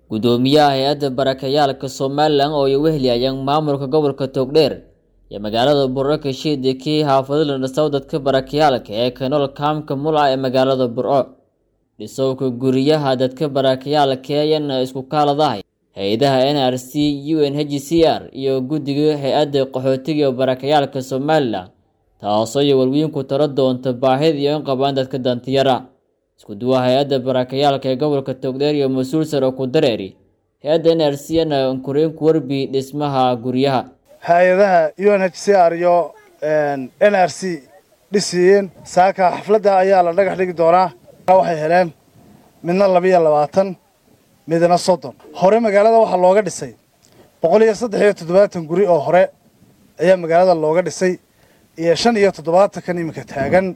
gudoomiyaha hay-adda barakayaalka somalilan oo ay weheliyayaan maamulka gobolka togdheer iyo magaalada burco kashiida kii xaafadada dhisow dadka barakayaalka ee kanool kaamka mulca ee magaalada burco dhisowka guryaha dadka barakayaalka ayana isku kaaladahay hay-adaha n r c u n h c r iyo guddiga hay-adda qaxootiga iyo barakayaalka somalilan taasoo iyo walwiinku taro doonta baahida iyo in qabaan dadka dantiyara isku duwa hay-adda barakayaalka ee gobolka togdheer iyo mas-uul sare oo ku dareeri hay-adda n r c na nkuriin ku warbi dhismaha guryaha hay-adaha u n h c r iyo n r c dhisiiyeen saaka xafladda ayaa la dhagax dhigi doonaa waxay heleen midna labiiyo labaatan midna soddon hore magaalada waxaa looga dhisay boqol iyo saddex iyo toddobaatan guri oo hore ayaa magaalada looga dhisay iyo shan iyo toddobaatankan iminka taagan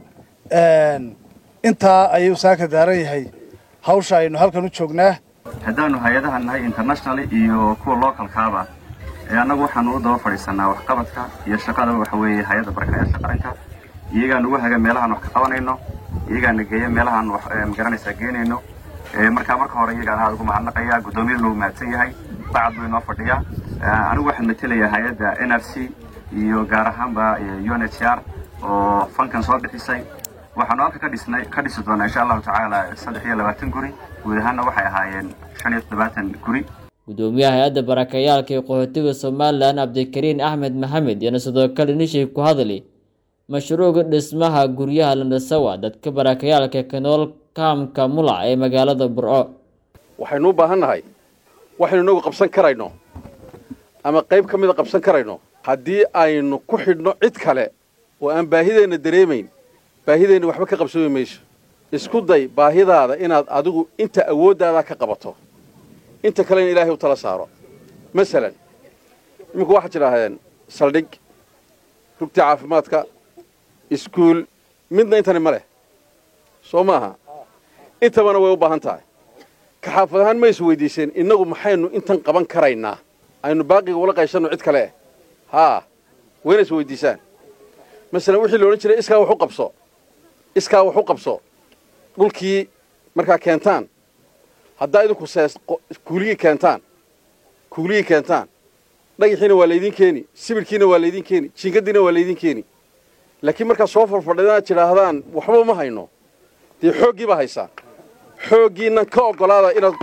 intaa ayuu saaka daaran yahay hawsha aynu halkan u joognaa haddaanu hay-adaha nahay international iyo kuwa localkaaba annagu waxaanu u daba fadhiisanaa waxqabadka iyo shaqada waxa weeye hay-adda barakayaasha qaranka iyagaan ugu haga meelahaan wax ka qabanayno iyagaana geeya meelahaan wax magaranaysaa geenayno markaa marka hore iyagaan aada ugu mahadnaqaya guddoomiyada lou mahadsan yahay bacad buu inoo fadhiyaa anigu waxaan matelayaa hay-adda n r c iyo gaar ahaanba u n h r oo fankan soo bixisay waxaanu halka ka dhisnay ka dhisi doonaa insha allahu tacaala saddex iyo labaatan guri guud ahaanna waxay ahaayeen shan iyo toddobaatan guri gudoomiyaha hay-adda barakayaalka ee qaxootiga somalilan cabdikariin axmed maxamed iyana sidoo kale nishii ku hadli mashruuca dhismaha guryaha landhasawa dadka barakayaalka kanool kaamka mulac ee magaalada burco waxaynu u baahan nahay waxaynu inagu qabsan karayno ama qayb ka mida qabsan karayno haddii aynu ku xidhno cid kale oo aan baahideenna dareemayn baahideenna waxba ka qabsoomi mayso isku day baahidaada inaad adigu inta awooddaada ka qabato inta kalena ilaahay u tala saaro masalan iminku waxaad tidhaahdeen saldhig rugtii caafimaadka iskuul midna intani ma leh soo maaha intabana way u baahan tahay ka xaafad ahaan ma is weydiiseen innagu maxaynu intan qaban karaynaa aynu baaqiga ula qayshanno cid kale eh haa wayna is weydiisaan masalan wixii la odhan jiray iskaa wax u qabso iskaa wax u qabso dhulkii markaa keentaan haddaa idinku sees kuuligii keentaan kuuligii keentaan dhagaxiina waa laydin keeni sibirkiina waa laydin keeni jiingadiina waa laydin keeni laakiin markaa soo farfadhidanaad tidhaahdaan waxba ma hayno dee xooggii baa haysaan xooggiinnan ka oggolaada inaad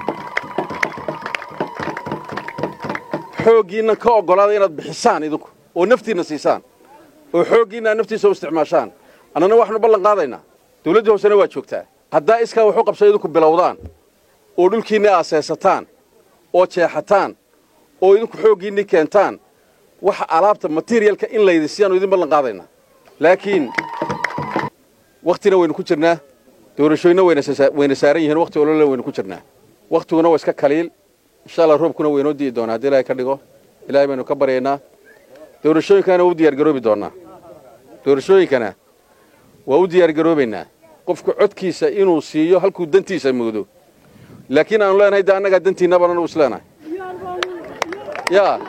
xooggiinnan ka oggolaada inaad bixisaan idinku oo naftiinna siisaan oo xooggiinna aad naftiisa u isticmaashaan annana waxaanu ballan qaadaynaa dawladdii hoosena waa joogtaa haddaa iskaa waxu qabsa idinku bilowdaan oo dhulkiinna aaseesataan oo jeexataan oo idinku xooggiinnii keentaan waxa alaabta materialka in laydi siyaanu idin ballan qaadaynaa laakiin wakhtina waynu ku jirnaa doorashooyinna wayna saaran yihiin wakhti olole waynu ku jirnaa wakhtiguna waa iska kaliil insha allah roobkuna waynoo di'i doonaa haddii ilaahay ka dhigo ilaahay baynu ka baryaynaa doorashooyinkana waa u diyaargaroobi doonnaa doorashooyinkana waa u diyaargaroobaynaa qofku codkiisa inuu siiyo halkuu dantiisa moodo laakiin aanu leenahay de annagaa dantiinna banan u isleenahay yaa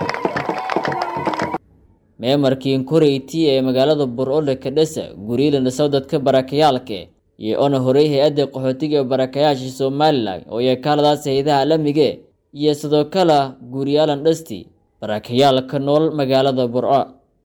meemarkii koreyti ee magaalada burcole kadhesa guriyada dhisow dadka barakayaalka iyo ona horey hay-adda qaxootiga ee barakayaasha somalilan oo iyo kaaladaas hay-adaha alamiga iyo sidoo kale guriyaalan dhasti barakayaalka nool magaalada burco